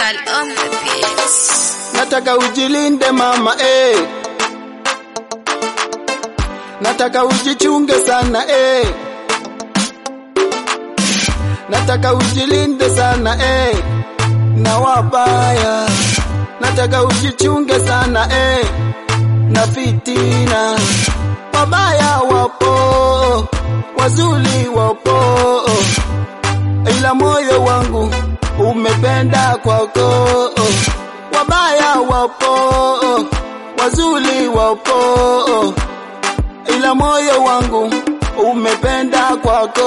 Crystal on the beats. Nataka ujilinde mama eh. Nataka ujichunge sana eh. Nataka ujilinde sana eh. Na wabaya. Nataka ujichunge sana eh. Na fitina. Wabaya wapo, wazuri wapo. Ila moyo wangu umependa kwako. Wabaya wapo, wazuri wapo, ila moyo wangu umependa kwako.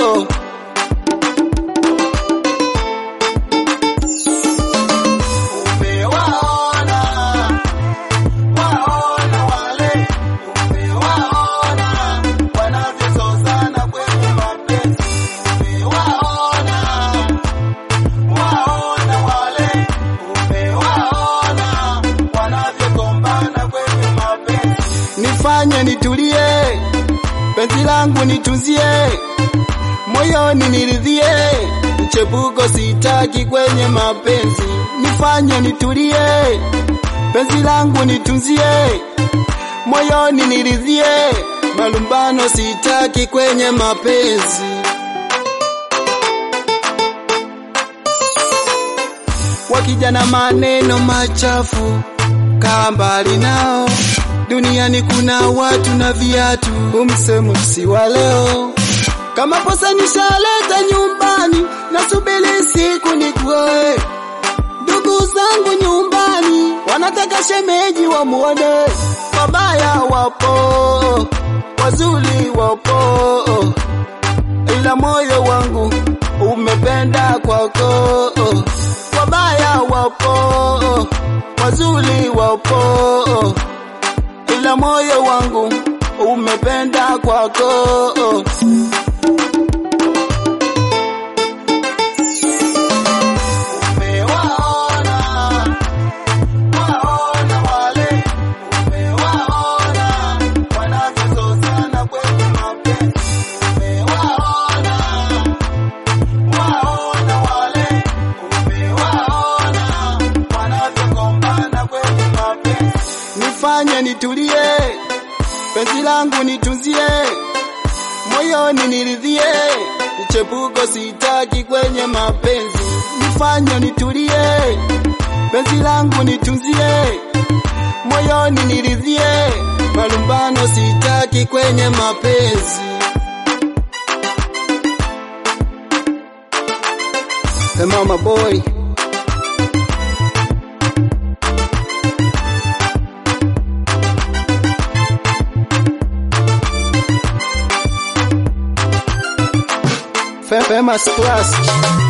Umewaona, waona wale, umewaona wanavyozozana kwenye mapenzi. Umewaona, waona wale, umewaona wanavyogombana kwenye mapenzi. Nifanye nitulie, penzi langu nitunzie, moyoni niridhie, mchepuko sitaki kwenye mapenzi. Nifanye nitulie, penzi langu nitunzie, moyoni niridhie, malumbano sitaki kwenye mapenzi. wakija na maneno machafu, kaa mbali nao. Duniani kuna watu na viatu, umsemo si wa leo. Kama posa nishaleta nyumbani, nasubiri siku nikuoe. Ndugu zangu nyumbani wanataka shemeji wamuone. Wabaya wapo, wazuri wapo, ila moyo wangu umependa kwako. Wabaya wapo, wazuri wapo, ila moyo wangu umependa kwako. Umewaona, waona wale, umewaona wanavyozozana kwenye mapenzi. Umewaona, waona wale, umewaona wanavyogombana kwenye mapenzi. Nifanye nitulie, penzi langu nitunzie, moyoni niridhie, uchepuko sitaki kwenye mapenzi. Nifanye nitulie, penzi langu nitunzie, moyoni niridhie, malumbano sitaki kwenye mapenzi. Hey mama boy Famous Class